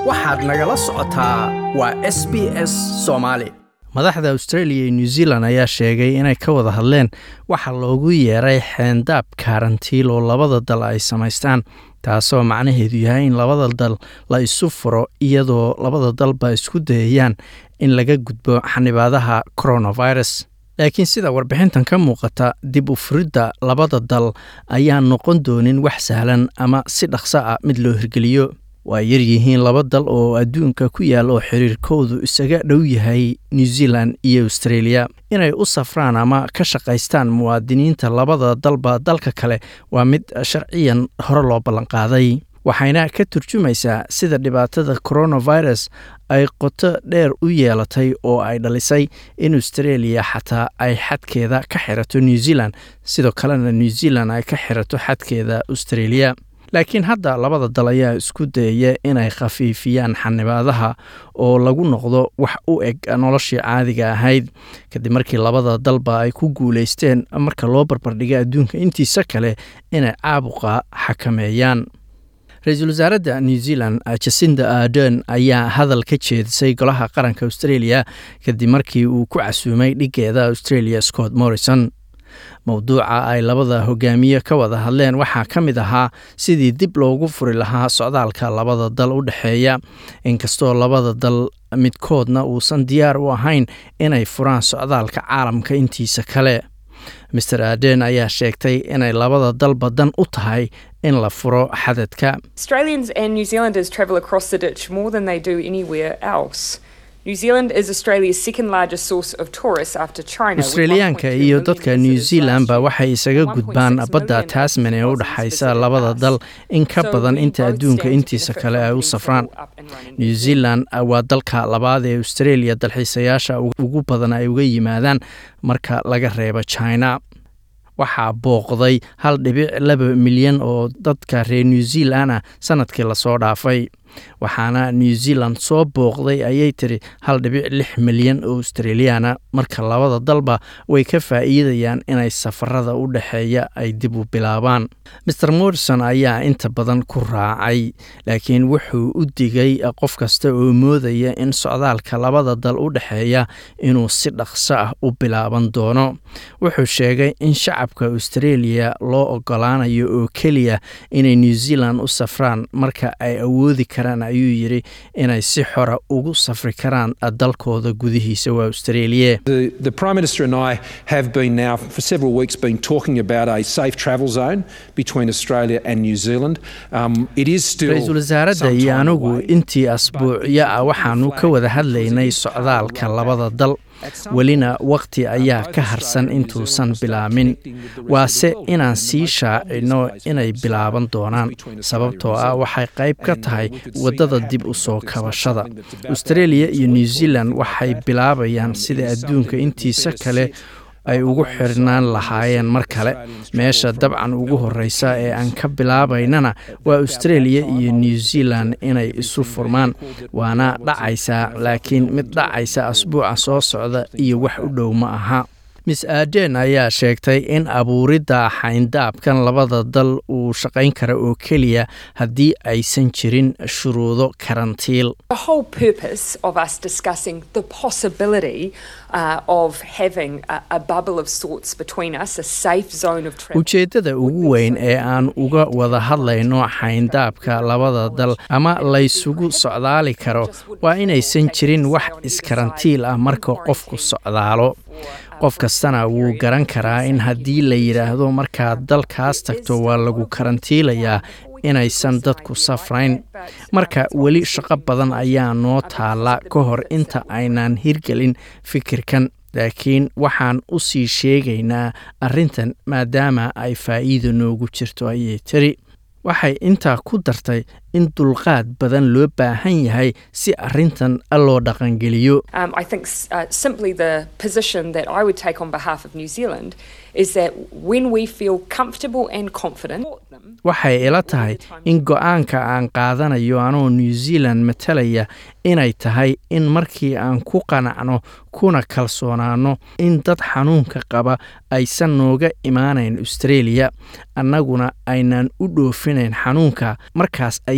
waxaad nagala socotaa waa s b s soomaali madaxda australia iyo new zealand ayaa sheegay inay ka wada hadleen waxa loogu yeeray xeendaab kaarantiil oo labada dal ay samaystaan taasoo macnaheedu yahay in labada dal la isu furo iyadoo labada dalba isku dayayaan in laga gudbo xanibaadaha coronavirus laakiin sida warbixintan ka muuqata dib u furidda labada dal ayaa noqon doonin wax sahlan ama si dhaqso ah mid loo hirgeliyo waa yaryihiin laba dal oo adduunka ku yaal oo xiriirkoodu isaga dhow yahay new zealand iyo australia inay u safraan ama ka shaqaystaan muwaadiniinta labada dalba dalka kale waa mid sharciyan hore loo ballanqaaday waxayna ka turjumaysaa sida dhibaatada coronavirus ay qoto dheer u yeelatay oo ay dhalisay in australia xataa ay xadkeeda ka xirato new zealand sidoo kalena new zealand ay ka xirato xadkeeda australia laakiin hadda labada dal ayaa isku dayaya inay khafiifiyaan xanibaadaha oo lagu noqdo wax u eg noloshii caadiga ahayd kadib markii labada dalba ay ku guulaysteen marka loo barbardhiga adduunka intiisa kale inay caabuqa xakameeyaan ra-iisul wasaaradda new zealand jasinda ardern ayaa hadal ka jeedisay golaha qaranka australia kadib markii uu ku casuumay dhigeeda australia scott morrison mowduuca ay labada hogaamiye ka wada hadleen waxaa ka mid ahaa sidii dib loogu furi lahaa socdaalka labada dal u dhexeeya inkastoo labada dal midkoodna uusan diyaar u ahayn inay furaan socdaalka caalamka intiisa kale master aden ayaa sheegtay inay labada dalba dan u tahay in la furo xadadka Australians and New Zealanders travel across the ditch more than they do anywhere else. New Zealand is Australia's second largest source of tourists after China. with australiyaanka 1.2 iyo million dadka new visitors zealand ba last year. waxay isaga 1.6 gudbaan badda million tasman ee u Australians dhexaysa visited labada us. dal in ka So badan we inta both adduunka stand to intiisa benefit kale from ay u getting safraan travel up and running new again. zealand waa dalka labaad ee australia dalxiisayaasha ugu badan ay uga yimaadaan marka laga reebo china waxaa booqday hal dhibic laba milyan oo dadka reer new zealand ah sanadkii lasoo dhaafay waxaana new zealand soo booqday ayay tiri hal dhibic lix milyan oo australiyaana marka labada dalba way ka faa'iidayaan inay safarada u dhexeeya ay dib u bilaabaan maer morrison ayaa inta badan ku raacay laakiin wuxuu u digay qof kasta oo moodaya in socdaalka labada dal u dhexeeya inuu si dhaqso ah u bilaaban doono wuxuu sheegay in shacabka australia loo ogolaanayo oo keliya inay new zealand u safraan marka ay awoodi karaan ayuu yidhi inay si xora ugu safri karaan dalkooda gudihiisa waa australia The, the Prime Minister and I have been now for several weeks been talking about a safe travel zone between Australia and New Zealand. Um, it is still ra-iisul wasaaradda some iyo time anigu away, intii asbuucyo ah waxaanu ka wada hadlaynay socdaalka labada dal welina waqti ayaa ka harsan intuusan bilaamin waase inaan sii shaacino inay bilaaban doonaan sababtoo ah waxay qayb ka tahay waddada dib u soo kabashada australia iyo new zealand waxay bilaabayaan sida adduunka intiisa kale ay ugu xirnaan lahaayeen mar kale meesha dabcan ugu horreysa ee aan ka bilaabaynana waa australia iyo new zealand inay isu furmaan waana dhacaysaa laakiin mid dhacaysa asbuuca soo socda iyo wax u dhow ma aha miss aden ayaa sheegtay in abuuridda xayndaabkan labada dal uu shaqayn kara oo keliya haddii aysan jirin shuruudo karantiil The whole purpose of us discussing the possibility uh, of having a, a bubble of sorts between us, a safe zone of travel. ujeeddada ugu weyn ee aan uga wada hadlayno xayndaabka labada dal ama laysugu socdaali karo waa inaysan jirin wax iskarantiil ah marka qofku socdaalo qof kastana wuu garan karaa in haddii la yidhaahdo markaad dalkaas tagto waa lagu karantiilayaa inaysan dadku safrayn marka weli shaqo badan ayaa noo taalla ka hor inta aynaan hirgelin fikirkan laakiin waxaan u sii sheegaynaa arrintan maadaama ay faa'iido noogu jirto ayay tiri waxay intaa ku dartay in dulqaad badan loo baahan yahay si arrintan loo dhaqangeliyo Um, I think s- uh, simply the position that I would take on behalf of New Zealand is that when we feel comfortable and confident, waxay ila tahay in go-aanka aan qaadanayo anoo new zealand matalaya inay tahay in markii aan ku qanacno kuna kalsoonaano in dad xanuunka qaba aysan nooga imaanayn australia annaguna aynaan u dhoofinayn xanuunka markaas ayay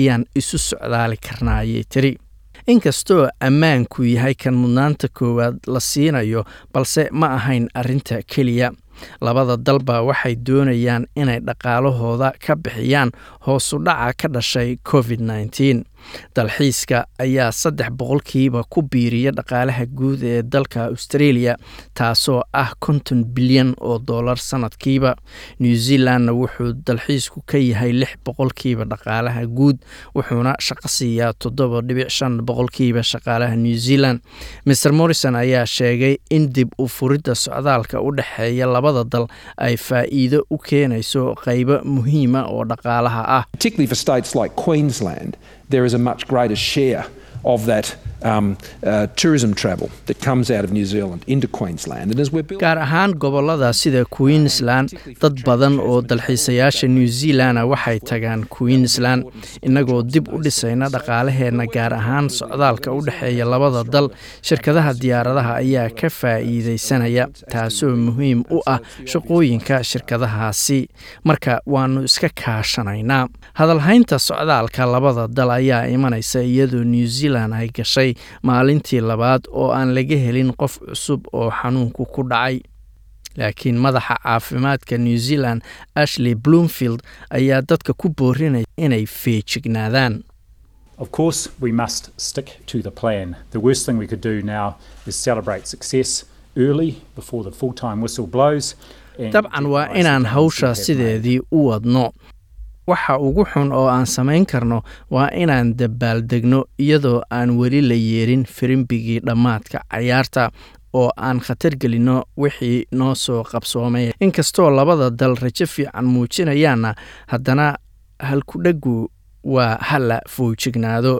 ayaan isu socdaali karnaa ayay tiri inkastoo ammaanku yahay kan mudnaanta koowaad la siinayo balse ma ahayn arrinta keliya labada dalba waxay doonayaan inay dhaqaalahooda ka bixiyaan hoosu dhaca ka dhashay covid nneteen dalxiiska ayaa saddex boqolkiiba ku biiriya dhaqaalaha guud ee dalka australia taasoo ah konton bilyan oo dollar sanadkiiba new zealandna wuxuu dalxiisku ka yahay lix boqolkiiba dhaqaalaha guud wuxuuna shaqo siiyaa toddoba dhibic shan boqolkiiba shaqaalaha new zealand mer morrison ayaa sheegay in dib u furidda socdaalka u dhexeeya labada dal ay faa'iido u keenayso qaybo muhiima oo dhaqaalaha ah Particularly for states like Queensland, there is a much greater share of that um, uh, tourism travel that comes out of New Zealand into Queensland. And as we're building gaar ahaan gobolada sida queensland dad badan oo dalxiisayaasha new zealanda waxay tagaan queensland innagoo dib u dhisayna dhaqaalaheenna gaar ahaan socdaalka u dhexeeya labada dal shirkadaha diyaaradaha ayaa ka faa'iidaysanaya taasoo muhiim u ah shaqooyinka shirkadahaasi marka waannu iska kaashanaynaa hadalhaynta socdaalka labada dal ayaa imanaysa iyadoo new zealand ay gashay maalintii labaad oo aan laga helin qof cusub oo xanuunku ku dhacay laakiin madaxa caafimaadka new zealand ashley bloomfield ayaa dadka ku boorinaya inay feejignaadaan Of course, we must stick to the plan. The worst thing we could do now is celebrate success early before the full time whistle blows. and dabcan waa jeopardise the inaan gains we hawsha have made. sideedii u wadno waxa ugu xun oo aan samayn karno waa inaan dabaaldegno iyadoo aan weli la yeerin firimbigii dhammaadka cayaarta oo aan khatar gelinno wixii noo soo qabsoomay inkastoo labada dal rajo fiican muujinayaanna haddana halkudhegu waa hala foojignaado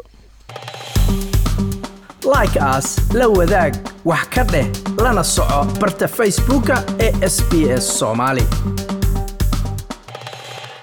like as la wadaag wax ka dheh lana soco barta facebooka ee sbs somali